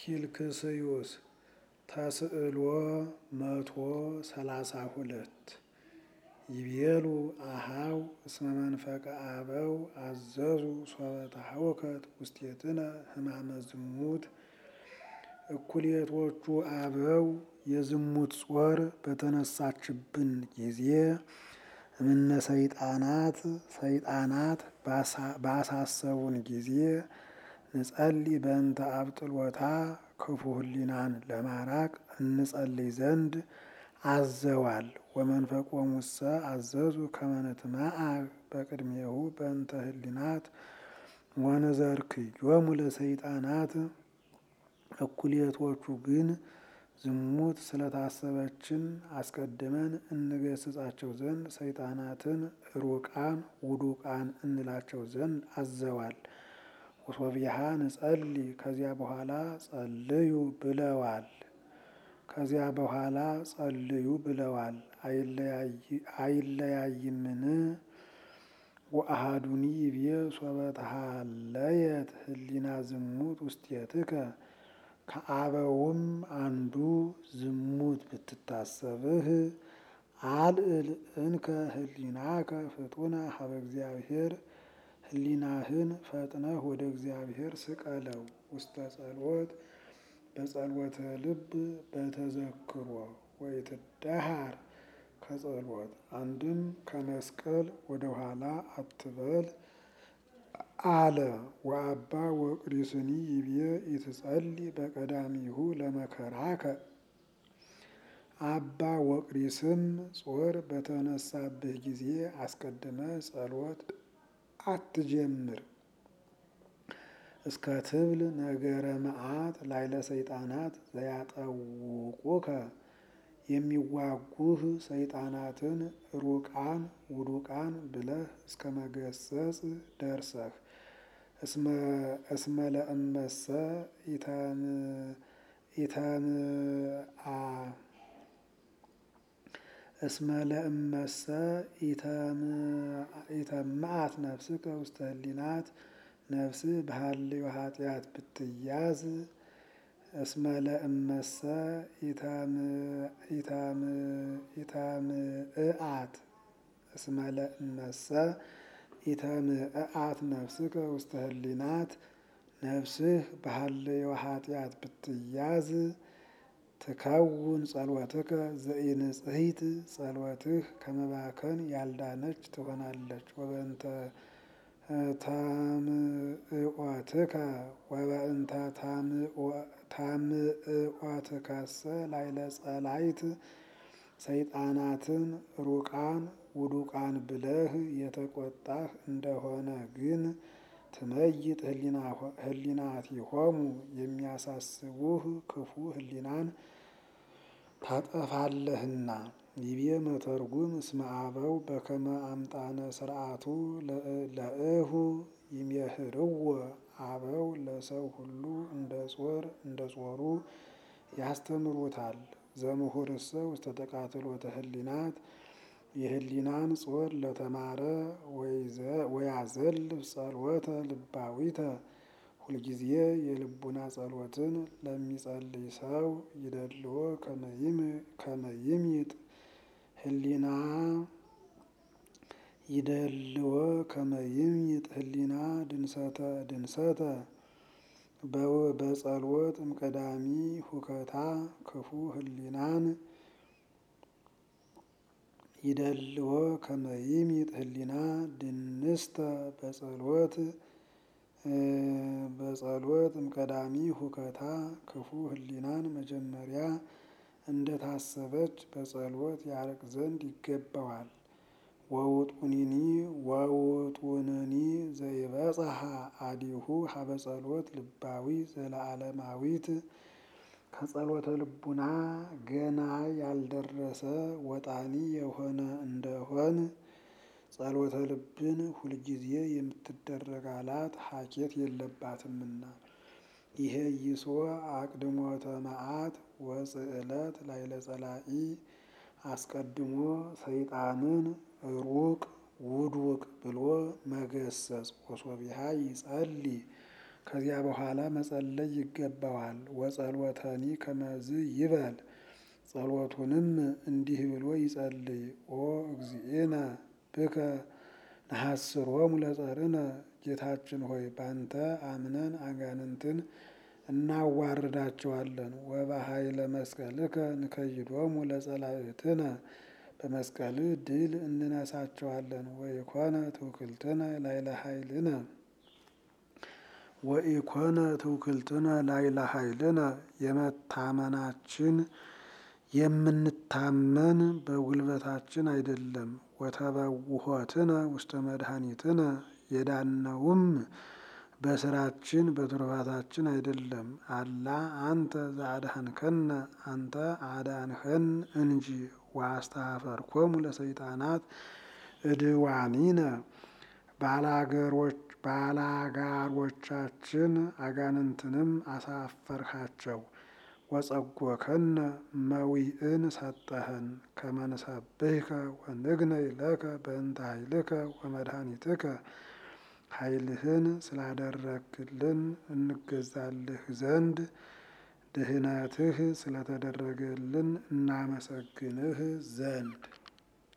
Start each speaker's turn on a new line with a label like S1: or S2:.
S1: ኪልክስዩስ ተስዕሎ መቶ ሰላሳ ሁለት ይቤሉ አሃው እስመ መንፈቀ አበው አዘዙ ሶበ ተሐወከት ውስቴትነ ሕማመ ዝሙት እኩሌቶቹ አበው የዝሙት ጾር በተነሳችብን ጊዜ እምነ ሰይጣናት ሰይጣናት ባሳሰቡን ጊዜ ንጸልይ በእንተ አብጥሎታ ክፉ ህሊናን ለማራቅ እንጸልይ ዘንድ አዘዋል። ወመንፈቆሙሰ አዘዙ ከመ ንትመዓ በቅድሜሁ በእንተ ህሊናት ወንዘርክዮሙ ለሰይጣናት እኩሌቶቹ ግን ዝሙት ስለታሰበችን አስቀድመን እንገስጻቸው ዘንድ ሰይጣናትን ሩቃን ውዱቃን እንላቸው ዘንድ አዘዋል። ወሶብየሃ ንጸልይ ከዚያ በኋላ ጸልዩ ብለዋል። ከዚያ በኋላ ጸልዩ ብለዋል። አይለያይምን? ወአሃዱኒ ይቤ ሶበ ተሃለየት ህሊና ዝሙት ውስቴትከ ከአበውም አንዱ ዝሙት ብትታሰብህ አልዕል እንከ ህሊናከ ፍጡነ ሀበ እግዚአብሔር ህሊናህን ፈጥነህ ወደ እግዚአብሔር ስቀለው። ውስተ ጸሎት በጸሎተ ልብ በተዘክሮ ወይትዳሃር ከጸሎት አንድም ከመስቀል ወደ ኋላ አትበል አለ። ወአባ ወቅሪስኒ ይቤ ኢትጸልይ በቀዳሚሁ ለመከራከ አባ ወቅሪስም ጾር በተነሳብህ ጊዜ አስቀድመ ጸሎት አትጀምር። እስከ ትብል ነገረ መዓት ላይለ ሰይጣናት ዘያጠውቁከ የሚዋጉህ ሰይጣናትን ሩቃን ውዱቃን ብለህ እስከ መገሰጽ ደርሰህ እስመ ለእመሰ ኢተምአ እስመ ለእመሰ ኢተምአት ነፍስከ ውስተ ህሊናት ነፍስህ በሃልዮ ኃጢአት ብትያዝ እስመ ለእመሰ ኢተምእአት እስመ ለእመሰ ኢተምእአት ነፍስከ ውስተ ህሊናት ነፍስህ በሃልዮ ኃጢአት ብትያዝ ትከውን ጸሎትከ ዘኢንጽሕት ጸሎትህ ከመባከን ያልዳነች ትሆናለች። ወበእንተ ታምዕኦትከ ወበእንተ ታምዕኦትከሰ ላይለ ጸላይት ሰይጣናትን ሩቃን ውዱቃን ብለህ የተቆጣህ እንደሆነ ግን ትመይጥ ህሊናቲሆሙ የሚያሳስቡህ ክፉ ህሊናን ታጠፋለህና። ይቤ መተርጉም እስመ አበው በከመ አምጣነ ስርዓቱ ለእሁ ይሜህርዎ አበው ለሰው ሁሉ እንደ ጾር እንደ ጾሩ ያስተምሩታል። ዘምሁርሰ ውስተ ተቃትሎተ ህሊናት የህሊናን ጾር ለተማረ ወያዘልፍ ጸሎተ ልባዊተ ሁልጊዜ የልቡና ጸሎትን ለሚጸልይ ሰው ይደልዎ ከመይምጥ ህሊና ይደልዎ ከመይምጥ ህሊና ድንሰተ ድንሰተ በጸሎት እምቀዳሚ ሁከታ ክፉ ህሊናን ይደልዎ ከመይምጥ ህሊና ድንስተ በጸሎት በጸሎት እምቀዳሚ ሁከታ ክፉ ህሊናን መጀመሪያ እንደታሰበች በጸሎት ያርቅ ዘንድ ይገባዋል። ወውጡኒኒ ወውጡንኒ ዘይበጽሐ አዲሁ ሀበ ጸሎት ልባዊ ዘለዓለማዊት ከጸሎተ ልቡና ገና ያልደረሰ ወጣኒ የሆነ እንደሆን ጸሎተ ልብን ሁልጊዜ የምትደረግ አላት ሀኬት የለባትምና። ይሄ ይሶ አቅድሞተ መዓት ወጽዕለት ላይለ ጸላኢ አስቀድሞ ሰይጣንን ሩቅ ውዱቅ ብሎ መገሰጽ ወሶቢሃ ይጸልይ ከዚያ በኋላ መጸለይ ይገባዋል። ወጸሎተኒ ከመዝ ይበል ጸሎቱንም እንዲህ ብሎ ይጸልይ። ኦ እግዚእነ ብከ ነሐስሮሙ ለጸርነ ጌታችን ሆይ ባንተ አምነን አጋንንትን እናዋርዳቸዋለን። ወበኃይለ መስቀልከ ንከይዶሙ ለጸላእትነ በመስቀልህ ድል እንነሳቸዋለን። ወኢኮነ ትውክልትነ ላይለ ኃይልነ ወኢኮነ ትውክልትነ ላይለ ኃይልነ የመታመናችን የምንታመን በጉልበታችን አይደለም። ወተበውሆትነ ውስተ መድኃኒትነ የዳነውም በስራችን በትሩፋታችን አይደለም። አላ አንተ ዘአድኀንከነ አንተ አዳንኸን እንጂ። ወአስተኀፈርኮሙ ለሰይጣናት እድዋኒነ ባላጋሮቻችን አጋንንትንም አሳፈርሃቸው። ወጸጎከነ መዊእን ሰጠኸን ከመ ንሰብሕከ ወንግነይ ለከ በእንተ ኃይልከ ወመድኃኒትከ ኃይልህን ስላደረግልን እንገዛልህ ዘንድ ድህነትህ ስለተደረገልን እናመሰግንህ ዘንድ